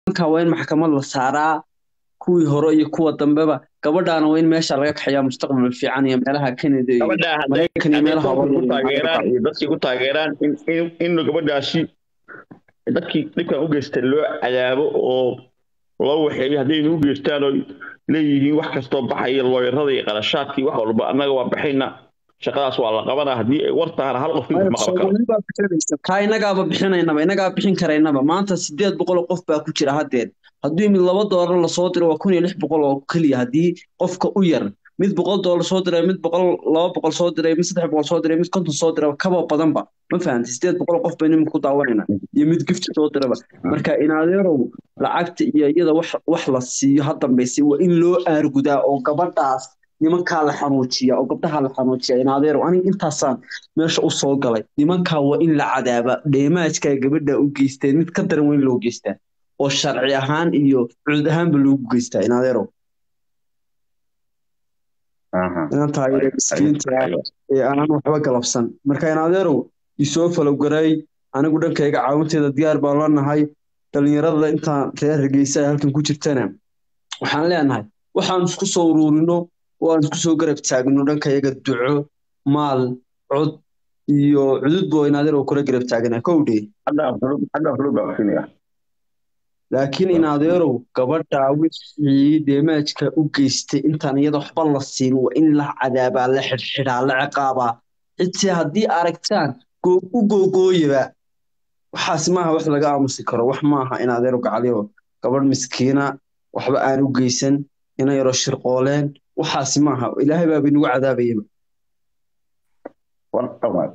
nimanka waa in maxkamad la saaraa kuwii hore iyo kuwa dambeba gabadhaana waa in meesha laga kaxeeyaa mustaqbal fiican iyo meelaha Canada iyo gabadha hadday Mareykan iyo hadday meelaha koonfur ku hore taageeraan iyo dadkii ku taageeraan in in in gabadhaasi dadkii dhibkan u geystay loo cadaabo oo loo waxeeyo haddayna u geystaan oo leeyihiin wax kastoo baxaya looyarada iyo qarashaadkii wax walba annaga waa baxayna shaqadaas waa la qabanaa haddii ay war tahana hal qof ma qaban karo Soomaali baa bixinaysa. taa inagaaba bixinaynaba inagaa bixin karaynaba maanta sideed boqol oo qof baa ku jira haddeer haddii mid laba doolar lasoo diro waa kun iyo lix boqol oo keliya haddii qofka u yar mid boqol doolar soo diray mid boqol laba boqol soo diray mid saddex boqol soo diray mid konton soo diray kaba badanba ma fahantay sideed boqol oo qof bay nimanka ku daawanayna iyo mid gift soo diraba marka inaadeerow lacagta iyo iyada wax wax la siiyo ha dambaysa waa in loo aargudaa oo gabadhaas nimankaa la xanuujiya oo gabdhaha la xanuujiya inaadeerow aniga intaasaan meesha u soo galay nimankaa waa in la cadaaba dheemaajkaa gabadha u geysteen mid ka daran weyn loo geystaa oo sharci ahaan iyo cudud ahaanba loogu geystaa inaadeerow inantaa yare miskiinta ah ee aanan waxba galabsan marka inaadeerow isoo falowgaray anigu dhankayga caawinteeda diyaar baan la nahay dhalinyarada intaan reer hargeysa ay halkan ku jirtana waxaan leenahay waxaan isku soo uruurino oo aan isku soo garab taagno dhankayaga duco maal cod iyo cudud boo inaadeerow kula garab taagana kowdhe hadda hadda xulub baa kusinaya laakiin inaadeerow gabadha wixii deemaajka u geystay intaan iyada waxba la siin waa in la cadaabaa la xidhxidhaa la ciqaabaa xitaa haddii aragtaan goo- u googooyaba waxaas maaha wax laga aamusi karo wax maaha inaadeerow gacaliyo gabadh miskiina waxba aan u geysan ina yaro shirqooleen waxaas maaha ilaahay baaba inagu cadaabayaba war dhamaad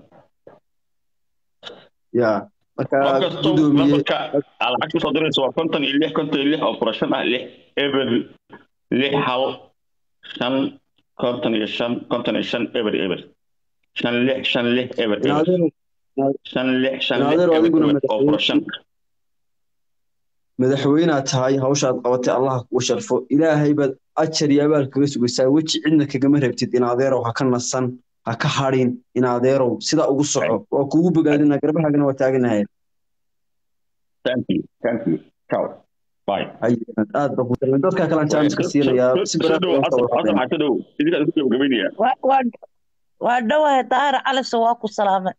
ya marka qof kastoo gudoomiye lambarka aad lacag kusoo diraysa waa konton iyo lix konton iyo lix oo furashan ah lix eber lix hal shan konton iyo shan konton iyo shan eber eber shan lix shan lix eber eber inaadeerow shan lix shan lix inaadeerow eber adiguna eber oo furashan madaxweynaad tahay hawshaad qabatay allah kugu sharfo ilaahay baad ajar iyo abaal kaga sugaysaa weji cidna kagama rabtid inaadeerow ha ka nasan ha ka hadhin inaadeerow sidaa ugu soco waa kuugu bogaadina garbahaagana waa taaganahay thank you thank you ciao bye aad baa ku talan dadka kalaan jaamiska siinayaa si soo dhow baraad xasan xasan xasan dhow idinkaa isku gabagabaynaya Waa- waa- waa dhowahay daahir calise waa ku salaamay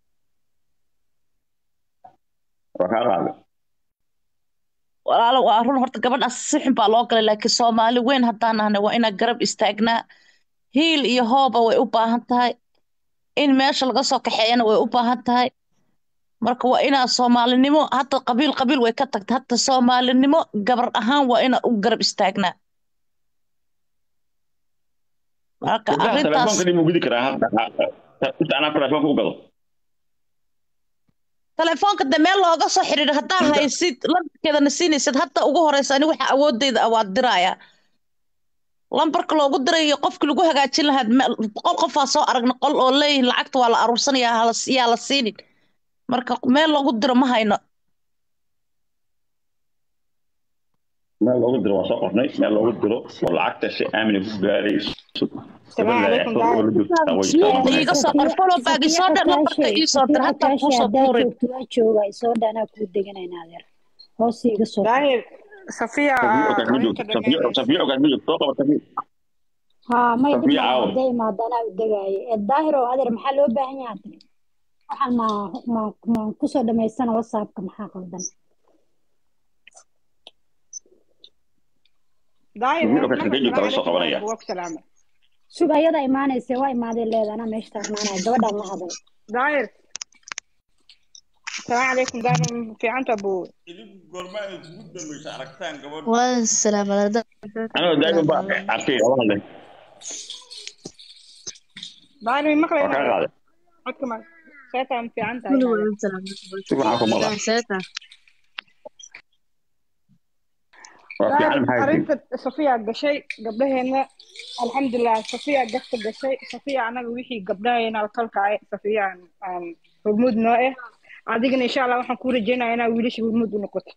waa kaa qaaday walaalo waa run horta gabadhaas si xun baa loo galay laakiin soomaali weyn haddaan nahnay waa inaan garab istaagnaa hiil iyo hooba way u baahan tahay in meesha laga soo kaxeeyana way u baahan tahay marka waa inaa soomaalinimo hadda qabiil qabiil way ka tagtay hadda soomaalinimo gabar ahaan waa inaan u garab istaagnaa marka gabdhaha arrintaas telefoonka dhib u gudi karaa hadda inta anaa telefoonka u gado telefoonka de meel looga soo xiriiro haddaa haysid lambarkeedana siinaysid hadda ugu horeysa ani waxa awoodeyda ah waa diraya lambarka loogu dirayo qofki lagu hagaajin lahaa me- boqol qofaa soo aragna qol oo leeyihin lacagta waa la aruursanaya hala- yaa la siinin marka meel loogu diro ma hayno meel loogu diro waa soo qornay meel loogu diro oo lacagta si aamina ku gaarayso iiga soo qor follow back isoo dhan lambarka ii soo dir hataa kuu soo tuurin waa jooga isoo dhanaa kuu deganayna adeer hoos iga soo daahir safiya safiya ogaad ma joogto soo qaba safiya haa may Safiya dhibna caawa. hadday imaadana u degaayo ee daahir oo adeer maxaa loo baahan yahay hadda waxaan ma ma ma kusoo dhamaystana whatsappka maxaa qaldan daahir Safiya ogaad xagee joogta laga soo qabanaya waa ku salaamay sug ayada imaanaysa waa imaadeen leeda anaa meesha taagnaanaya gabadhaan la hadal daahir السلام عليكم دائما في عنت ابو والسلام على anoo daa'iman baa arkay laba hadle دائما مقلة waa kaa qaaday عدكم سيتا في عنت si waxaan ku maqlaa waa fiican maxay tihi arinta safiya gashay gabdhaheena alxamdulilah safiya gasta gashay safiya anaga wixii gabdhaheena kalkaay safiya aan hormuud noo eh adigana insha allah waxaan kuu rajeynaya inaa wiilasha hormuud u noqoto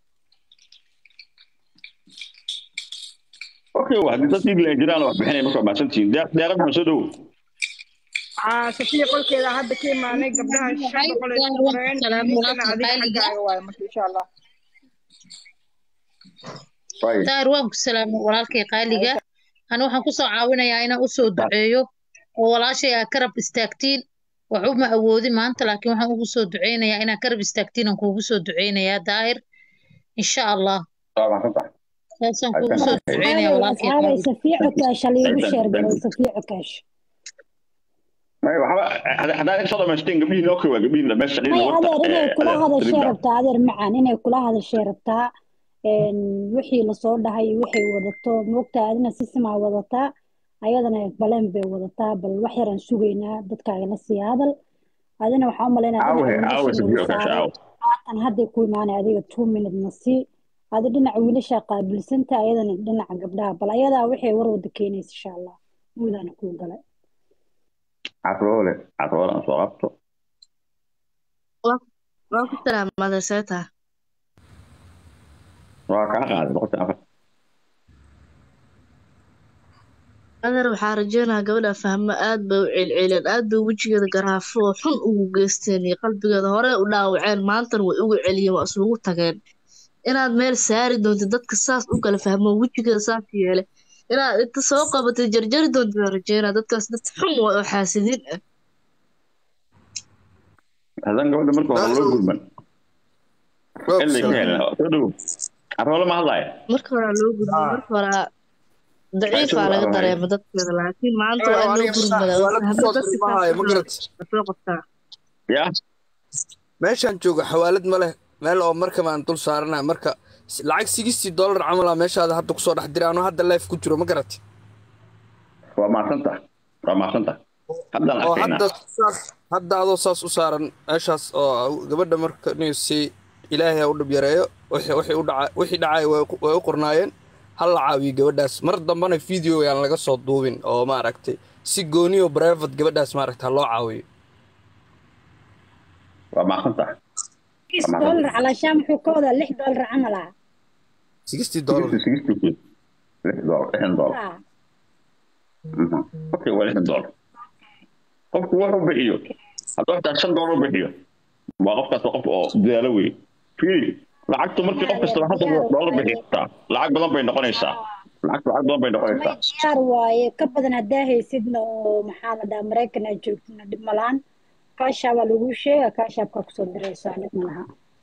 okay waa haddii dad dhiig leen jiraan wax bixinaya marka waa mahadsantihiin Deeq- deeqad maxaa soo dhowow Aa, safiya qolkeeda hadda ka imaanay gabdhaha shan boqol ay isku qoreen wiilashana adiga xaggaaga waayo marka insha allah Right. daahir waan ku salaamay walaalkay qaaliga ana waxaan kusoo caawinayaa inaan usoo duceeyo oo walaashay aa karab istaagtiin wax uma awoodin maanta laakiin waxaan ugu soo duceynayaa inaa karab istaagtiin aan kuugu soo duceynayaa daahir insha allah waa mahadsantahay saasaan kuugu soo duceynayaa walaalkay aaway qaaliga safiya cukaash haliigu sheer garay safiya cukaash May, waxba had- haddaad soo dhamaysteen gabdhihiin loo koowa gabdhihiin meesha may dhinaca adeer horta, inay eh, kula eh, hadashay Ribda. rabtaa adeer macaan inay kula hadashay rabtaa een, wixii lasoo dhahay waxay wadato moogtaa adina sisimaa wadataa ayadana baleen bay wadataa bal wax yaraan sugaynaa dadkaaga la sii hadal adina waxaa u malaynaya Caawa, dhinaca caawa, wiilasha Safiya lagu Cukaash, saaray caawa. haatan hadday ku imaanay adiga two minute na sii adi dhinaca wiilasha qaabilsanta ayadana dhinaca gabdhaha bal ayadaa waxay war wada keenaysa insha allah muudana kuu galay Caroole, caroole aan soo qabto. waan ku salaamaday seeta Waa kaa qaaday boqolkiiba afar. adeer waxaa rajeynayaa gabadha fahmo aad bay u celceleen aad bay wejigeeda garaafo oo xun ugu geysteen iyo qalbigeeda hore u dhaawaceen maantana way uga celiyeen waa isugu tageen inaad meel saari doontid dadka saas u kala fahmo wejigeeda saas yeele inaad inta soo qabatay jarjari doontid waan rajeynaa dadkaas dad xun waa oo xaasidiin ah Haddaan gabadha marka hore loo gurman. Waa Ilaa ka kusoo helin. Soo dhow. Caroole ma hadlaayo. marka horaa loo gudbay marka horaa daciifaa laga dareema dadkeeda laakiin maanta waa in loo gurmada oo xawaalad fahmo kusoo dadka tilmaamaya ma garat soo qabtaa Ya. meeshaan joogo xawaalad ma leh meel oo marka baan dul saaranahay marka s- lacag sigistii dollar camal ah meeshaada hadda kusoo dhex diray anoo hadda life ku jiro ma garat Waa mahadsantahay. Waa mahadsantahay. Haddaan oo arkaynaa. hadda saas hadda adoo saas u saaran meeshaas oo gabadha marka inuu si ilaahay ha u dhib yareeyo wixii wixii u dhaca wixii dhacay way ku- way u qornaayeen hal la caawiyo gabadhaas mar dambana video aan laga soo duubin oo maaragtay si gooni oo private gabadhaas maaragta ha loo caawiyo Waa mahadsantahay. six dollar calaashaan muxuu ka wadaa lix dollar camal ah sixty dollar Sixty, sixty ku. Lix dollar, lixdan dollar. Ah, Mhm. Okay, waa lixdan dollar. Qofku wuxuu bixiyo. Hadduu xitaa shan dollar bixiyo. Waa qofkaas waa qof oo dadaalo weeye. Fiiri, lacagtu markii qof kasta hal dollar bixiyata, lacag badan bay noqonaysaa. Lacagtu lacag badan bay may noqonaysaa. diyaar waaye ka badan haddaa haysidna oo maxaa la dhahaa maraykan aad joogtidna dhib malaan kaashaa baa lagu sheega kaashaabkaa kusoo diraysaa dhib malaha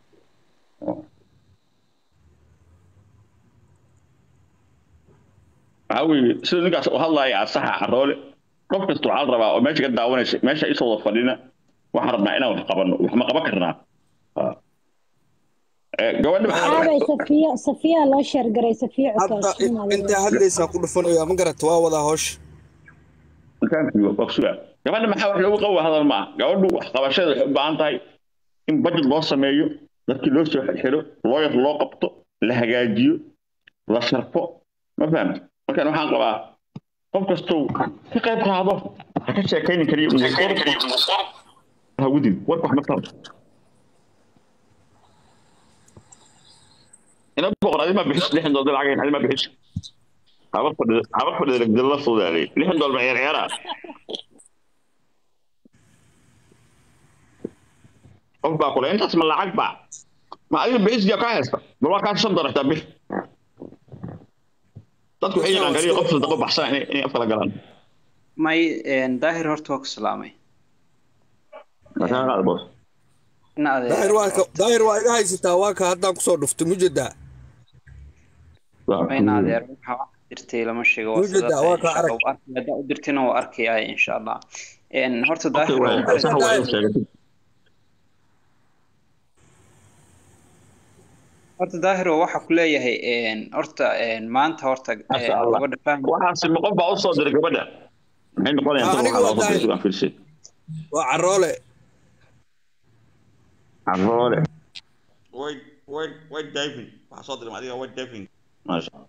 waxaa weeye sida ninkaas u hadlaaya asaxa caroole qof kasta waxaa la rabaa oo meesha ka daawanaysa meesha isoo wada fadhina waxaan rabnaa inaan wax qabanno wax ma qaban karnaa Ah. Eh, gabadha maxaa la aabay safiya safiya loo sheergaray safiya hadda cukaash inaa intaa hadlaysaa ku dhufanaya ma garata waa wadaa hoosh intaankiiba waa kusugaa gabadha maxaa wax loogu qawa hadal maaha gabadhu wax qabashada waxay u baahan tahay in budget loo sameeyo dadkii loo soo xiro looyar loo qabto la hagaajiyo la sharfo ma fahamta markaan waxaan qabaa qof kastou ka qayb qaado ha ka sheekayni kariyo hagudin warka wax ma taro ina boqor adima bixis lixdan doollar lacag adima bixis haba fadhida haba fadhida lagdalla fuudaalay lixdan doollar ciyaar ciyaara qof baa kule intaas ma lacag baa ma adiga bixisgiya kaa haysta bal waa kaa shan doollar xitaa bix dadku waxay yaqaan kaliya qof sadaqo baxsan inay inay afkala galaan may daahir horta waa ku salaamay markaa qaad boos ina adeer daahir waa ka daahir waa iga haysataa waa ka haddaan kusoo dhufto mujedaa mayna adeer waxa wax dirtay lama sheego waa Wujida, sida waa ka insha arag. Allah, arki- haddaa u dirtina waa arkaya insha allah En, horta Okay, daahir waa- waa- sax waa in sheegatid. horta daahir waa waxa ku leeyahay en, horta en, maanta horta en, Masha Allah. gabadha fahmi waxaasi ma qof baa u soo diray gabadha maxay noqonayaan Ah, tan aniga waxaa loo waa soo diray daahir. sugaan fiirsid waa caroole caroole White, white, white diving. Waxaa soo diray adiga white diving. maasha Allah.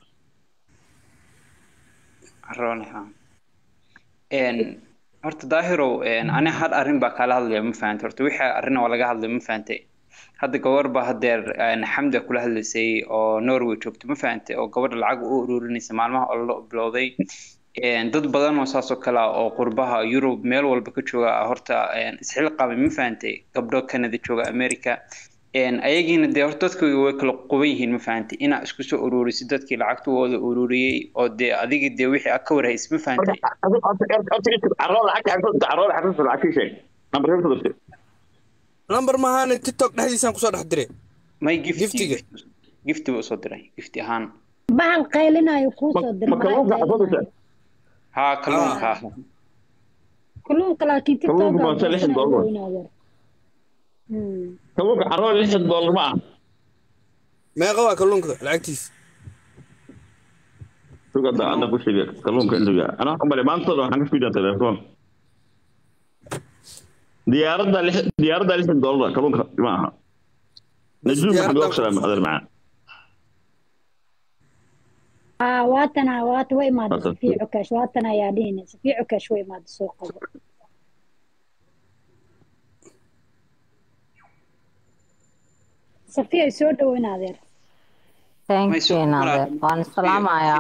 Rooney, ha. En, horta daahirow en, ani had arrin baa kaala hadlaya ma fahantay horta wixii arrin oo laga hadlay ma fahantay hadda gabar baa hadeer en, xamda kula hadlaysay oo norway joogto ma fahantay oo gabadha lacag u ururinaysa maalmaha oo la bilowday En, dad badan oo saas oo kale ah oo qurbaha yurub meel walba ka jooga ah, horta en, isxilqaamay ma fahantay gabdho canada jooga america een ayagiina dee horta dadka way kala quban yihiin ma fahantay inaa isku soo ururisid dadkii lacagtooda ururiyey oo dee adigii dee wixii aad ka warhaysid ma fahantay number mahaane tiktok dhexdiisaan kusoo dhex diray may gifti Giftiga. gifti buu usoo diray gifti ahaan bahal qaylinayo kuu soo dir haa kalluunka ah kalluunka laakiin Kalluunka tiktok waa se lixdan dollar. kalluunka carrada lixdan dollar ma aha meeqa waa kalluunka lacagtiisa sugada hadda ku sheegay kalluunka intuga anaa umale maantooda waxaan ka fiidaa telefoon diyaaradda lix diyaaradda lixdan dollar kalluunka ma aha najuum maxamed waa ku salaamay adeer macaan aa waatana waata way imaada Waata. safiya cukaash waatana ayaa dhihina safiya cukaash way imaada soo qabo safiya soo dhaweyn adeer thank May you soo naadeer waan islaamayaa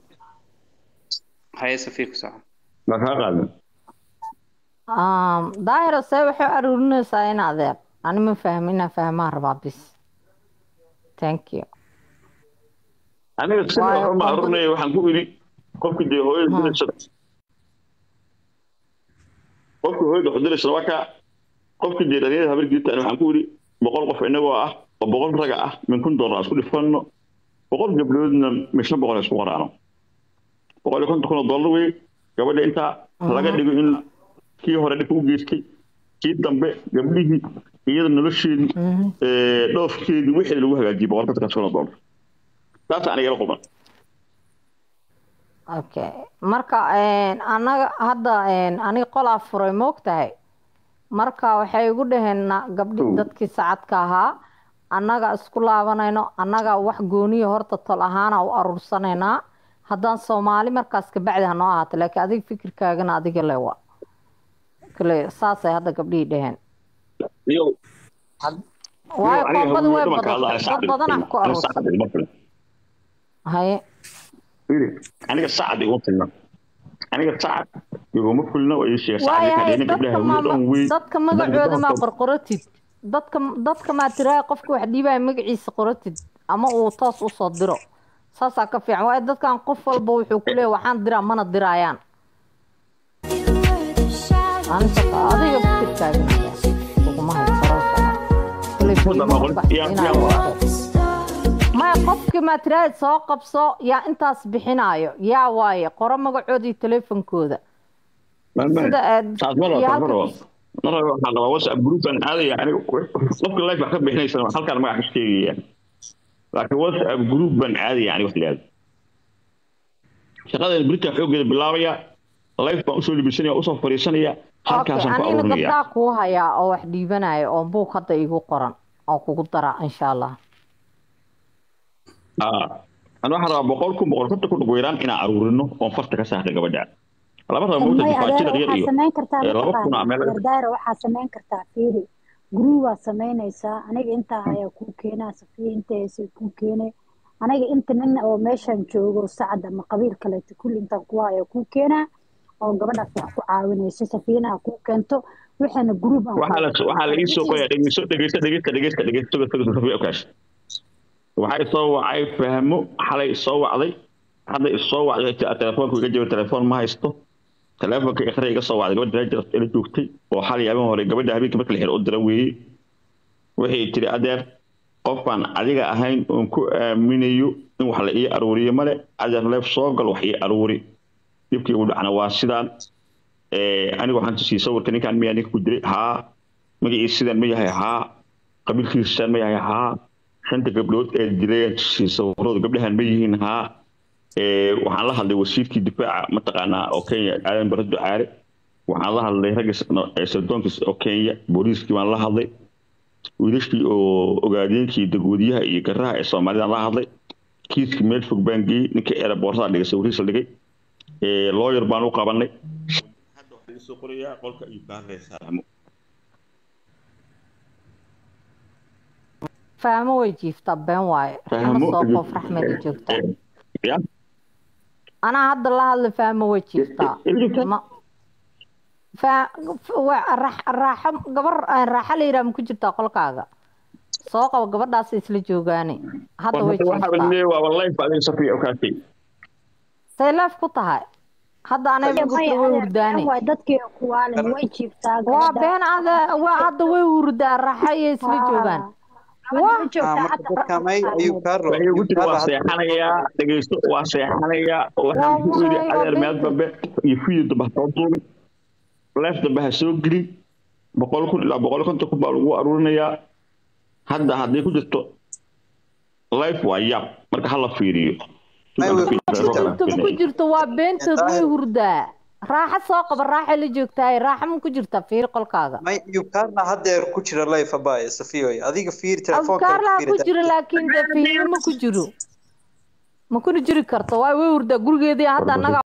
haye safiir ku soco baa kaa qaadan Um, daahiro see waxay aruurinaysaa in adeer ani ma fahmin inaan fahmaan rabaa bis thank you aniga si Waayo, waxba ma qofka- arurnaya waxaan ku idhi qofki dee hooyada Hmm. diraysa qofki hooyada wax diraysa waa kaa qofki dee dhalinyarada habargiita waxaan ku idhi boqol qof inagoo ah oo boqol raga ah min kun dollar isku dhifanno boqol gabdhoodna min shan boqol isku qoraano boqol iyo konton kun oo dollar wey gabadha intaa laga dhigo in kii hore dhibka u geystay kii dambe gabdhihii iyada nolosheedii Mhm. ee, dhoofkeedii wixii lagu hagaajiyey boqol konton kun oo dollar taas aniga la quban okay marka een, anaga hadda een, aniga qolaa furay moogtahay marka waxay igu dhaheen na- gabdhi Oh. dadkii sacadka ahaa annaga isku laabanayno annaga wax gooniya horta tol ahaana u aruursanaynaa haddaan soomaali markaas kabacdi ha noo ahaato laakiin adiga fikirkaagana adiga le wa kale saasay hadda gabdhihii dhaheen iyo waayo aniga koombada way haweenka badatay hadlaya dad sacad badan ah ku aniga aruursan sacad iguma filna haye Fiiri, aniga sacad iguma filna aniga sacad iguma filna oo ii sheega sacad waayahay kadhina dadka gabdhaha ma wiil dhan wey dadka magacooda maa qorqoratid dadka dadka maa tiraa qofka wax dhiibaya magaciisa qoratid ama uu toos usoo diro saasaa ka fiican waayo dadkan qof walba wuxuu ku leeyahay waxaan diraa mana diraayaan anta adiga fikirkaaga uguma haysaro maya qofkii maa tiraahid soo qabso yaa intaas bixinaayo yaa waaye qoro magacooda iyo teleefonkooda sida aad taas ma rabo iyo taas ma halka rabo ma rabo waxaa qabaa whatsapp group aan aadaya aniga qofka live baa ka bixinaysa halkaan magac ka sheegaya laakiin whatsapp group baan aadaya aniga wax liyaada shaqadan britain xoogeeda bilaabaya live baan usoo libisanaya usoo fariisanaya okay halkaasaan ku anigana arurinaya gabdhaa kuu hayaa oo wax dhiibanaya oo buug hadda igu qoran oo kugu dara insha allah ana waxaan rabaa boqol kun boqol konton kun ugu yaraan inaan aruurino oon farta ka saarta gabadha laba raba mawta may difaajida adeer yar waxaa iyo samayn kartaa ee, laba kun mataqaana aa meel gardaara waxaa samayn kartaa fiiri guruu waa samaynaysaa aniga intaa ayaa kuu keenaa safiya inta haysa kuu keenay aniga inta nin oo meeshan joogo sacad ama qabiil kaleeto kulli intaan kuwa ayaa kuu keenaa oo gabadhaas wax ku caawinayso safiyana ha kuu keento waxaana guruub aan waxaa la waxaa la ii soo qoyaa dhegeyso dhegeyso dhegeysta dhegeysta dhegeysta toga toga safiya okaash waxaa isoo wacay fahmo xalay isoo wacday hadda isoo wacday tii aad telefoonka iga jabay telefoon ma haysto telefoonka ikhra iga soo wacday gabadha raajir ila joogtay oo xalay habeen hore gabadha habeenka marka la xiro u dira weeyey waxay tiri adeer qof baan adiga ahayn oon ku aaminayo in wax la ii aruuriyo male adeer leef soo gal wax ii aruuri dhibkii ugu dhacna waa sidaan Eh, aniga waxaan tusiyey sawirka ninkaan miyaa ninka ku diray haa magaciisa sidaan ma yahay haa qabiilkiisa sidaan ma yahay haa shanta gabdhood ee dilay aan tusiyey sawiradu gabdhahan ma yihiin haa Eh, waxaan la hadlay wasiirkii difaaca mataqaanaa oo kenya aadan bare ducaale waxaan la hadlay ragga s- no- ee sirdoonkiis oo kenya booliiskii baan la hadlay wiilashii oo ogaadeenkii dagwadiyaha iyo garaha ee soomaalidaan la hadlay kiiskii meel fog baan geeyey ninkii eeraboortada dhigay sawirihiisa dhigay Eh, lawyer baan u qabanay hadda waxaa laga soo qorayaa qolka ayuu kaa reesaamo fahmo way jiiftaa been waaye fahmo ima soo qof raxmadi joogtaa ya anaa hadda la hadla fahmo way jiiftaa ma fa wa- ra- raaxo gabar aan raaxo la yidhaha ma ku jirtaa qolkaaga soo qabo gabadhaas isla joogaane hadda way waxaa jiiftaa leeyahay waa wallahi adiga safiya u kaatay say leef ku tahay hadda anay maya gurta way adeer been hurdaane waay dadkii kuwaale way jiiftaa waa gabadha been ada waa hadda way hurdaa raaxayay isla joogaan gabadha waa way joogtaa marka hadda dadkamay ayuu kaaro waxay ugu ayuu tiri kaaro waa hadda seexanayaa dhegeysto waa seexanayaa waxaan ku wallahi yidhi waa adeer meel beenta dambe iyo fiyo dambe ha soo duubin leef dambe ha soo gelin boqol kun ilaa boqol konton kun baa lagu aruurinayaa hadda hadday ku jirto life waa yaab marka hala fiiriyo may way ku ku jirtaa jirto ma ku jirto waa beentood way daahir hurdaa raaxa soo qaba raaxa la joogtahay raaxa ma ku jirta fiir qolkaaga may yukaarna haddeer ku jira life abaaye safiyoy adiga fiiri telefoonka afkaarlaha fiiri ku jiro laakiin dee fiiro ma ku jiro ma kuna jiri karto waay way hurdaa gurigeedii hadda annaga